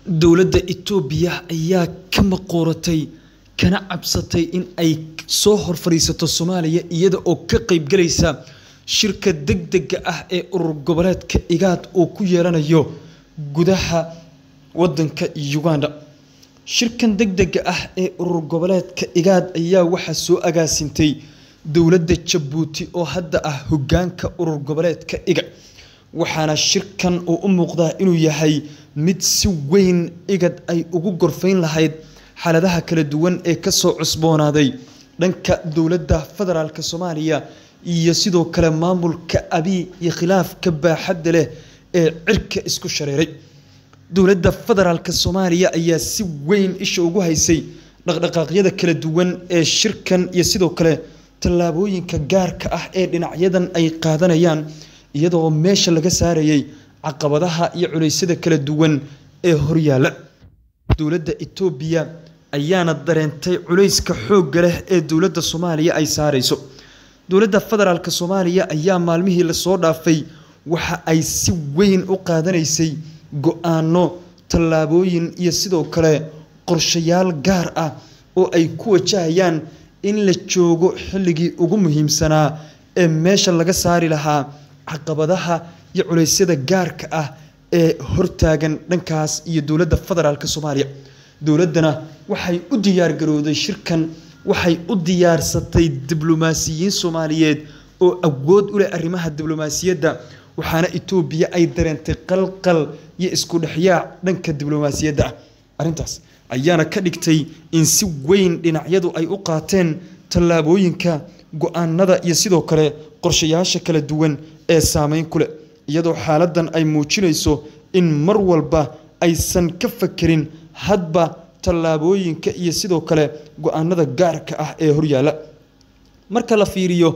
dowladda Itoobiya ayaa ka maqooratay kana cabsatay in ay soo hor fadhiisato Soomaaliya iyada oo ka qaybgalaysa shirka degdega ah ee urur goboleedka IGAD uu ku yeelanayo gudaha wadanka Uganda. Shirkan degdega ah ee urur goboleedka IGAD ayaa waxaa soo agaasintay dowladda Jabuuti oo hadda ah hoggaanka urur goboleedka IGAD. waxaana shirkan uu u muuqdaa inuu yahay mid si weyn igad ay ugu gorfayn lahayd xaaladaha kala duwan ee kasoo cusboonaaday dhanka dowladda federaalk soomaaliya iyo sidoo kale maamulka abiy iyo khilaafka baaxadda leh ee cirka isku shareeray dowladda federaalk soomaaliya ayaa si weyn isha ugu haysay dhaqdhaqaaqyada kala duwan ee shirkan iyo sidoo kale tallaabooyinka gaarka ah ee dhinacyadan ay qaadanayaan iyadoo meesha laga saarayay caqabadaha iyo culeysyada kala duwan ee horyaala dowladda Itoobiya ayaana dareentay culeyska xoogga leh ee dowladda Soomaaliya ay saarayso dowladda federaalk Soomaaliya ayaa maalmihii la soo dhaafay waxa ay si weyn u qaadanaysay go'aano tallaabooyin iyo sidoo kale qorshayaal gaar ah oo ay ku wajahayaan in la joogo xilligii ugu muhiimsanaa ee meesha laga saari lahaa caqabadaha iyo culeysyada gaarka ah ee hortaagan dhankaas iyo dowladda federaalk Soomaaliya dowladdana waxay u diyaar garowday shirkan waxay u diyaarsatay diblomaasiyiin Soomaaliyeed oo awood u leh arrimaha diblomaasiyadda waxaana Itoobiya ay dareentay qalqal iyo isku dhexyaac dhanka diblomaasiyadda ah arrintaas ayaana ka dhigtay in si weyn dhinacyadu ay u qaateen tallaabooyinka go'aanada iyo sidoo kale qorshayaasha kala duwan ee saameyn ku leh iyadoo xaaladdan ay muujinayso in mar walba aysan ka fakerin hadba tallaabooyinka iyo sidoo kale go'aanada gaarka ah ee horyaala marka la fiiriyo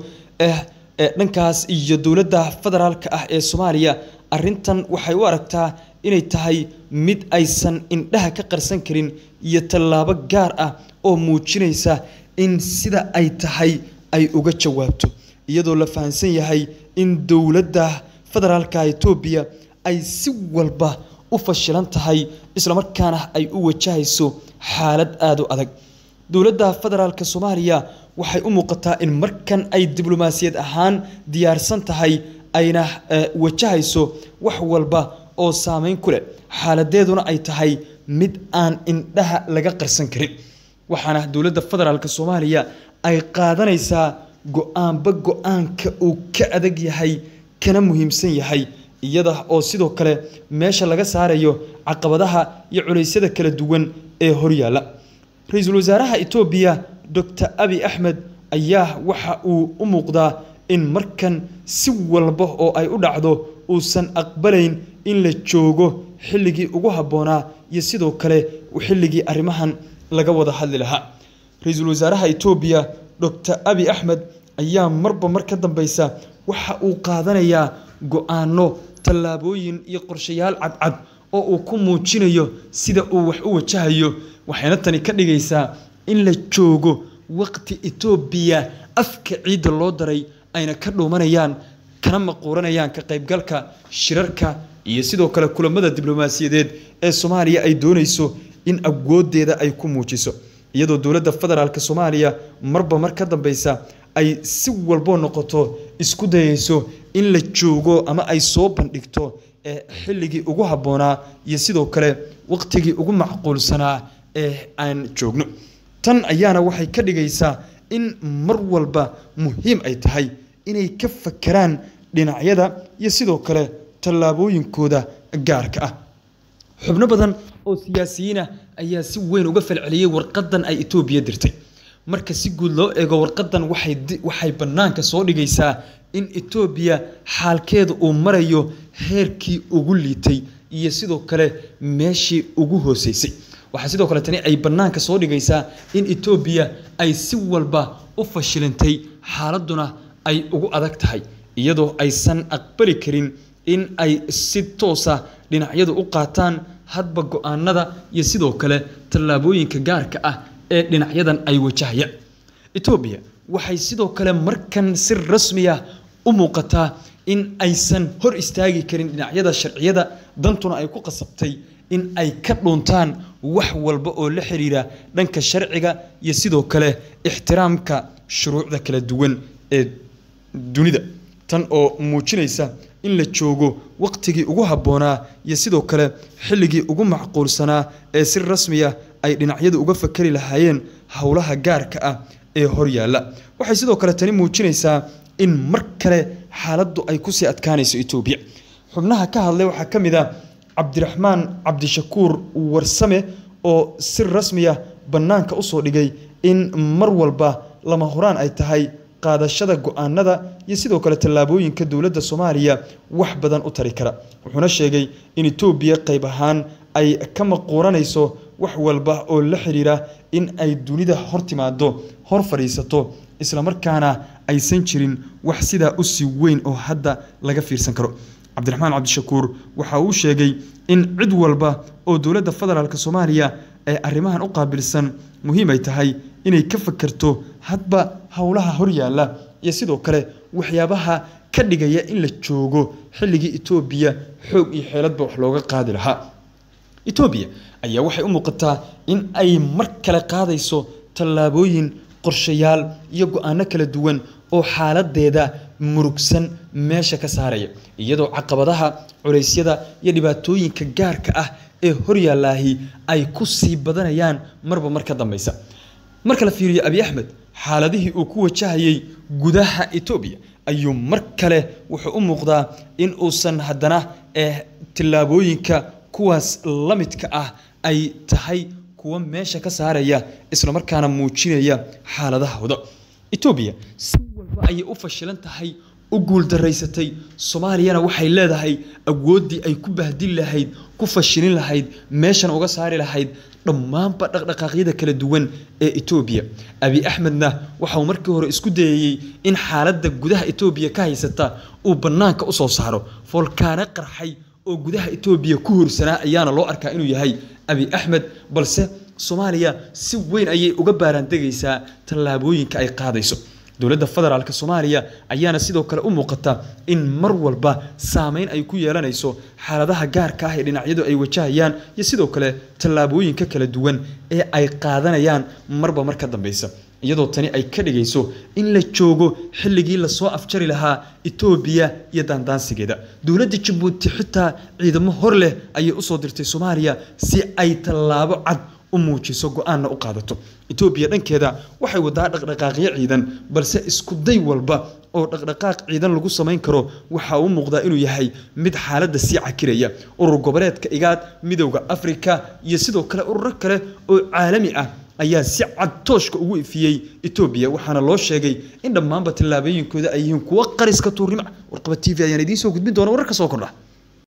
dhankaas iyo dowladda federaalka ah ee Soomaaliya arrintan waxay u aragtaa inay tahay mid aysan indhaha ka qarsan karin iyo tallaabo gaar ah oo muujinaysa in sida ay tahay ay uga jawaabto iyadoo la fahansan yahay in dowladda federaalka Itoobiya ay si walba u fashilan tahay isla markaana ay u wajahayso xaalad aad u adag dowladda federaalka Soomaaliya waxay u muuqataa in markan ay diblomaasiyad ahaan diyaarsan tahay ayna wajahayso wax walba oo saameyn ku leh xaaladeeduna ay tahay mid aan indhaha laga qarsan karin waxaana dowladda federaalka Soomaaliya ay qaadanaysaa go'aanba go'aanka uu ka adag yahay kana muhiimsan yahay iyada oo sidoo kale meesha laga saarayo caqabadaha iyo culeysyada kala duwan ee horyaala ra-iisul wasaaraha Itoobiya Dr. Abiy Ahmed ayaa waxa uu u muuqdaa in markan si walba oo ay u dhacdo uusan aqbalayn in la joogo xilligii ugu habboonaa iyo sidoo kale xilligii arrimahan laga wada hadli lahaa ra-iisul wasaaraha Itoobiya Dr. Abiy Ahmed ayaa marba mar ka dambeysa waxa uu qaadanayaa go'aano tallaabooyin iyo qorshayaal cadcad oo uu ku muujinayo sida uu wax u wajahayo waxayna tani ka dhigaysaa in la joogo waqti Itoobiya afka ciidda loo daray ayna ka dhuumanayaan kana maquuranayaan ka qaybgalka shirarka iyo sidoo kale kulamada diblomaasiyadeed ee Soomaaliya ay doonayso in awoodeeda ay ku muujiso iyadoo dowladda federaalka Soomaaliya marba mar ka dambeysa ay si walbo noqoto isku dayayso in la joogo ama ay soo bandhigto ee xilligii ugu habboonaa iyo sidoo kale waqtigii ugu macquulsanaa ee aan joogno tan ayaana waxay ka dhigaysaa in mar walba muhiim ay tahay inay ka fakeraan dhinacyada iyo sidoo kale tallaabooyinkooda gaarka ah xubno badan oo siyaasiyiin ah ayaa si weyn uga falceliyey warqadan ay Itoobiya dirtay marka si guud loo eego warqadan waxay waxay banaanka soo dhigaysaa in Itoobiya xaalkeedu uu marayo heerkii ugu liitay iyo sidoo kale meeshii ugu hooseysay waxa sidoo kale tani ay banaanka soo dhigaysaa in Itoobiya ay si walba u fashilantay xaaladuna ay ugu adag tahay iyadoo aysan aqbali karin in ay si toos ah dhinacyadu u qaataan hadba go'aanada iyo sidoo kale tallaabooyinka gaarka ah ee dhinacyadan ay wajahayaan Itoobiya waxay sidoo kale markan si rasmi ah u muuqataa in aysan hor istaagi karin dhinacyada sharciyada dantuna ay ku qasabtay in ay ka dhuuntaan wax walba oo la xiriira dhanka sharciga iyo sidoo kale ixtiraamka shuruucda kala duwan ee dunida tan oo muujinaysa in la joogo waqtigii ugu habboonaa iyo sidoo kale xilligii ugu macquulsanaa ee si rasmiya ay dhinacyadu uga fakari lahaayeen howlaha gaarka ah ee horyaalla waxay sidoo kale tani muujinaysaa in mar kale xaaladdu ay kusii adkaanayso etoobiya xubnaha ka hadlay waxaa ka mid ah cabdiraxmaan cabdishakuur warsame oo si rasmiya bannaanka usoo dhigay in mar walba lama horaan ay tahay qaadashada go-aanada iyo sidoo kale tallaabooyinka dowladda soomaaliya wax badan u tari kara wuxuuna sheegay in etoobiya qayb ahaan ay ka maquuranayso wax walba oo la xiriira in ay dunida hor timaado hor fadhiisato islamarkaana aysan jirin wax sidaa u sii weyn oo hadda laga fiirsan karo cabdiraxmaan cabdishakuur waxa uu sheegay in cid walba oo dowladda federaalk soomaaliya ee arrimahan u qaabilsan muhiim ay tahay inay ka fakerto hadba howlaha horyaalla iyo sidoo kale waxyaabaha ka dhigaya in la joogo xilligii etoobiya xoog iyo xeeladba wax looga qaadi lahaa etoobiya ayaa waxay u muuqataa in ay mar kale qaadayso tallaabooyin qorshayaal iyo go-aano kala duwan oo xaaladeeda murugsan meesha ka saaraya iyadoo caqabadaha culeysyada iyo dhibaatooyinka gaarka ah ee horyaallaahi ay ku sii badanayaan marba mar ka dambeysa marka la fiiriyo abi axmed xaaladihii uu ku wajahayay gudaha etoobiya ayuu mar kale wuxuu u muuqdaa in uusan haddana eh, tillaabooyinka kuwaas la midka ah ay tahay kuwa meesha ka saaraya islamarkaana muujinaya xaaladahooda etoobiya si walba ayay u fashilan tahay u guuldaraysatay soomaaliyana waxay leedahay awooddii ay ku bahdin lahayd ku fashilin lahayd meeshan uga saari lahayd dhammaanba dhaqdhaqaaqyada kala duwan ee etoobiya abi axmedna waxauu markii hore isku dayayey in xaaladda gudaha etoobiya ka haysata uu bannaanka usoo saaro foolkaano qarxay oo gudaha etoobiya ku horsanaa ayaana loo arkaa inuu yahay abi axmed balse soomaaliya si weyn ayay uga baaraandegaysaa tallaabooyinka ay qaadayso dowladda federaalk soomaaliya ayaana sidoo kale u muuqata in mar walba saameyn ay ku yeelanayso xaaladaha gaarka ah ee dhinacyadu ay wajahayaan iyo sidoo kale tallaabooyinka kala duwan ee ay qaadanayaan marba mar ka dambeysa iyadoo tani ay ka dhigayso in la joogo xilligii lasoo afjari lahaa etoobiya iyo daandaansigeeda dowladda jabuuti xitaa ciidamo hor leh ayay usoo dirtay soomaaliya si ay tallaabo cad u muujiso go-aanna u qaadato etoobiya dhankeeda waxay wadaa dhaqdhaqaaqyo ciidan balse isku day walba oo dhaqdhaqaaq ciidan lagu samayn karo waxa uu muuqdaa inuu yahay mid xaaladda sii cakiraya urur goboleedka igaad midowda afrika iyo sidoo kale ururo kale oo caalami ah ayaa si cad tooshka ugu ifiyey etoobiya waxaana loo sheegay in dhammaanba tallaabooyinkooda ay yihiin kuwo qariska tuurnimo warqaba t v ayaan idiin soo gudbin doona wararka soo kordha